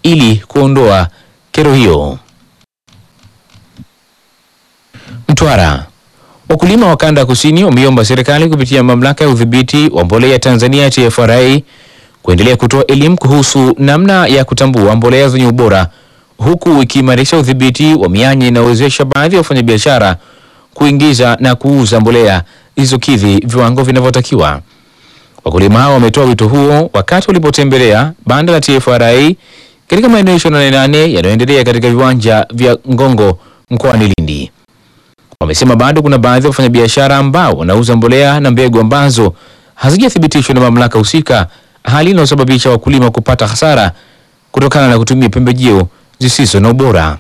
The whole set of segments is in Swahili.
ili kuondoa kero hiyo. Mtwara, wakulima wa kanda ya kusini wameomba serikali kupitia mamlaka ya udhibiti wa mbolea Tanzania TFRA kuendelea kutoa elimu kuhusu namna ya kutambua mbolea zenye ubora huku ikiimarisha udhibiti wa mianya inayowezesha baadhi ya wafanyabiashara kuingiza na kuuza mbolea zisizokidhi viwango vinavyotakiwa. Wakulima hao wametoa wito huo wakati walipotembelea banda la TFRA katika maeneo 28 yanayoendelea katika viwanja vya Ngongo mkoani Lindi. Wamesema bado kuna baadhi ya wafanyabiashara ambao wanauza mbolea na mbegu ambazo hazijathibitishwa na mamlaka husika, hali inayosababisha wakulima kupata hasara kutokana na kutumia pembejeo zisizo na ubora.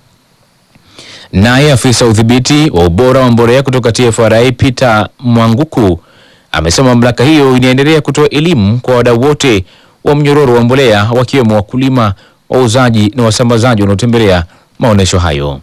Naye afisa udhibiti wa ubora wa mbolea kutoka TFRA Peter Mwanguku amesema mamlaka hiyo inaendelea kutoa elimu kwa wadau wote wa mnyororo wa mbolea wakiwemo wakulima, wauzaji na wasambazaji wanaotembelea maonyesho hayo.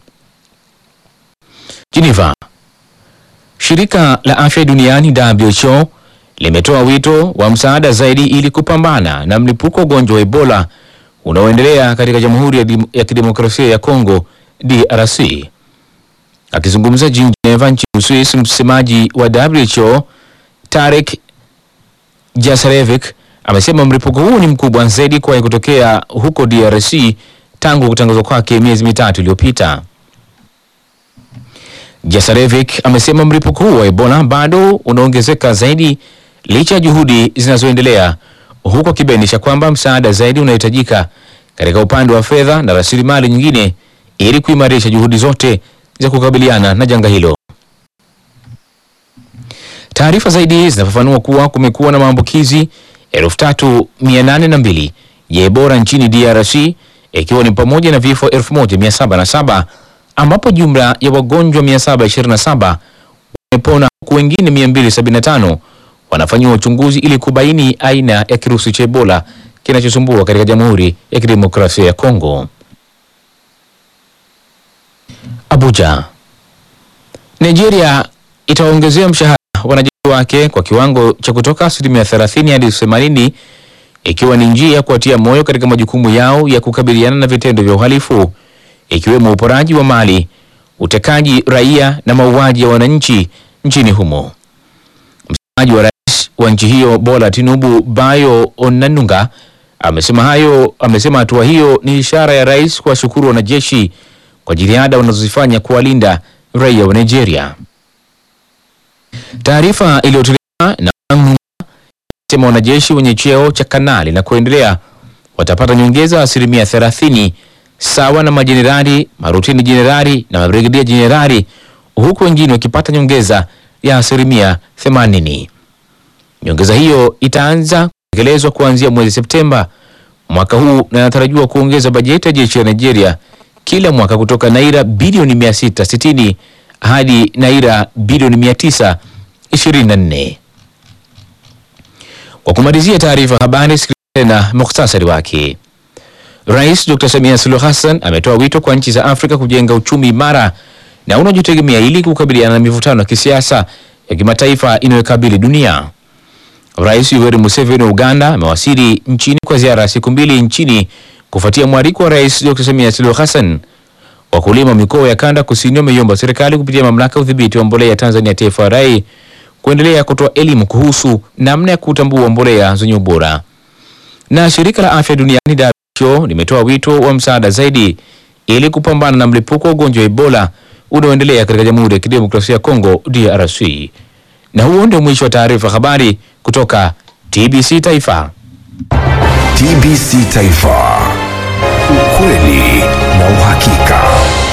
Geneva. Shirika la Afya Duniani WHO limetoa wito wa msaada zaidi ili kupambana na mlipuko wa ugonjwa wa Ebola unaoendelea katika Jamhuri ya, Dim- ya Kidemokrasia ya Kongo DRC. Akizungumza jijini Geneva nchini Uswisi, msemaji wa WHO Tarek Jasarevic amesema mlipuko huu ni mkubwa zaidi kuwahi kutokea huko DRC tangu kutangazwa kwake miezi mitatu iliyopita. Jasarevic amesema mlipuko huu wa Ebola bado unaongezeka zaidi licha ya juhudi zinazoendelea, huku akibainisha kwamba msaada zaidi unahitajika katika upande wa fedha na rasilimali nyingine ili kuimarisha juhudi zote za kukabiliana na janga hilo. Taarifa zaidi zinafafanua kuwa kumekuwa na maambukizi 3802 ya Ebola nchini DRC ikiwa ni pamoja na vifo 1707 ambapo jumla ya wagonjwa 727 wamepona huku wengine 275 wanafanyiwa uchunguzi ili kubaini aina ya kirusi cha Ebola kinachosumbua katika Jamhuri ya Kidemokrasia ya Kongo. Abuja. Nigeria itaongezea mshahara wanajeshi wake kwa kiwango cha kutoka asilimia 30 hadi 80 ikiwa ni njia ya kuwatia moyo katika majukumu yao ya kukabiliana na vitendo vya uhalifu ikiwemo uporaji wa mali, utekaji raia na mauaji ya wananchi nchini humo. Msemaji wa rais wa nchi hiyo Bola Tinubu Bayo Onanunga amesema hayo, amesema hatua hiyo ni ishara ya rais kuwashukuru wanajeshi kwa jitihada wanazozifanya kuwalinda raia wa Nigeria. Taarifa iliyotolewa na Onanunga inasema wanajeshi wenye cheo cha kanali na kuendelea watapata nyongeza ya asilimia 30 sawa na majenerali, marutini jenerali na mabrigedia jenerali, huku wengine wakipata nyongeza ya asilimia 80. Nyongeza hiyo itaanza kutekelezwa kuanzia mwezi Septemba mwaka huu na inatarajiwa kuongeza bajeti ya jeshi la Nigeria kila mwaka kutoka naira bilioni 660 hadi naira bilioni 924. Kwa kumalizia taarifa habari, sikiliza tena mukhtasari wake. Rais Dr. Samia Suluhu Hassan ametoa wito kwa nchi za Afrika kujenga uchumi imara na unaojitegemea ili kukabiliana na mivutano ya kisiasa ya kimataifa inayokabili dunia. Rais Yoweri Museveni wa Uganda amewasili nchini kwa ziara ya siku mbili nchini kufuatia mwaliko wa Rais Dr. Samia Suluhu Hassan. Wakulima wa mikoa ya kanda kusini wameiomba serikali kupitia mamlaka ya udhibiti wa mbolea Tanzania TFRA kuendelea kutoa elimu kuhusu namna ya kutambua mbolea zenye ubora. Na shirika la afya duniani WHO limetoa wito wa msaada zaidi ili kupambana na mlipuko wa ugonjwa wa Ebola unaoendelea katika Jamhuri ya Kidemokrasia ya Kongo DRC. Na huo ndio mwisho wa taarifa habari kutoka TBC Taifa. TBC Taifa, ukweli na uhakika.